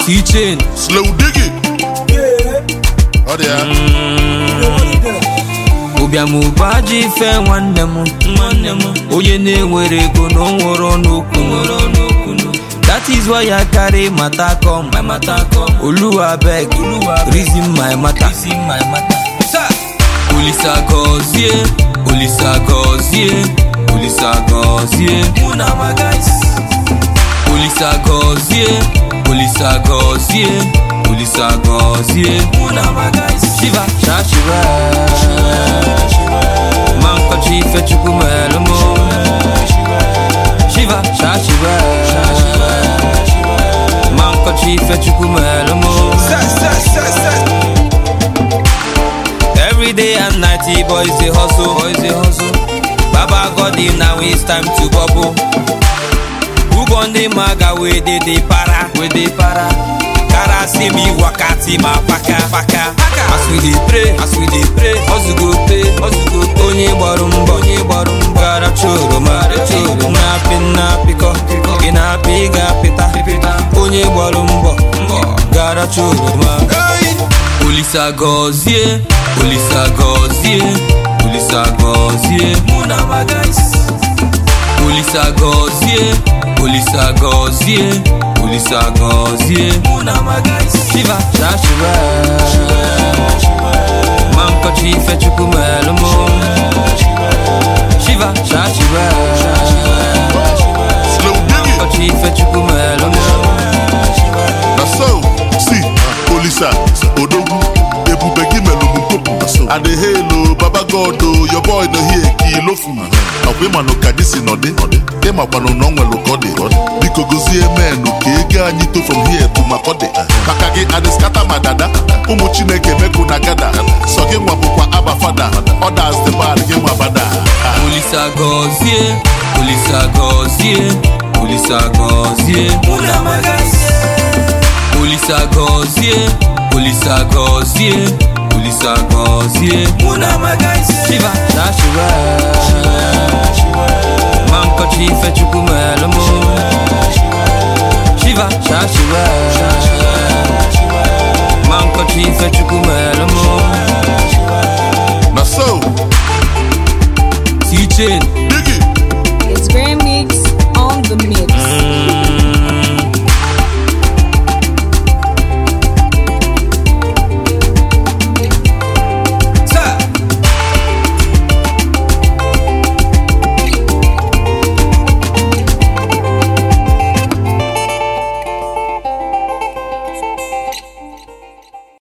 T-Chain Slow diggy. Ọ dị ya. ụbịamụba ji ife nwanne m nwanne m onye na-enwere ego na o nwere n'okwu that is why I carry matter come my matter come oluwa beg reason my matter Sir. olisa gọzie olisa gọzie olisa gọzie mụ na my guys olisa gọzie olisa gọzie olisa gọzie mụ na my guys shiva shashiva ma nkọchi ife chukwu mere mụ shiva shashiva ma nkọchi ife chukwu mere mụ Every day and night, the boys they hustle, boys they hustle. Baba God in now it's time to bubble. Who gon the maga we dey dey para, we dey para. Kara see me wakati ma paka paka. As we dey pray, as we dey pray, hustle go pay, hustle go pay. Onye gbaru mbọ, onye gbaru mbọ. Gara choro ma choro na apị na apịkọ. Ị na-apị ị ga-apịta. Onye gbaru mbọ, gara choro ma. Olisa gọzie, Olisa gọzie, Olisa gọzie mụ na my guys. Olisa gọzie, Olisa gọzie, Olisa gọzie mụ na my guys. Shiva, shashiva, ma nkọchi ife chukwu mere mụ. Shiva, shashiva, Slow diggy. nkọchi ife chukwu mere mụ. Na so, see, Olisa, Odogwu, ebube gị melụ m mpopu. And the halo, Baba God, oh, your boy no here, ka ilofu. Ọkwa ịmanụ ka dị si nọdị, ịmakwanụ na ọ nwelụ ka ọ dị. Biko gozie menụ ka ego anyị to from here to Makọdị. Maka gị adịskata ma dada, ụmụ Chineke mekụ na gada. Sọ gị nwa bụkwa aba fada, others the bad gị nwa bada. Olisa gọzie, Olisa gọzie, Olisa gọzie mụ na my guys. Olisa gọzie, Olisa gọzie, Olisa gọzie mụ na my guys. Shiva, shashiva, ma nkọchi ife chukwu mere mụ. Shiva, shashiva, ma nkọchi ife chukwu mere mụ. Na so, T-Chain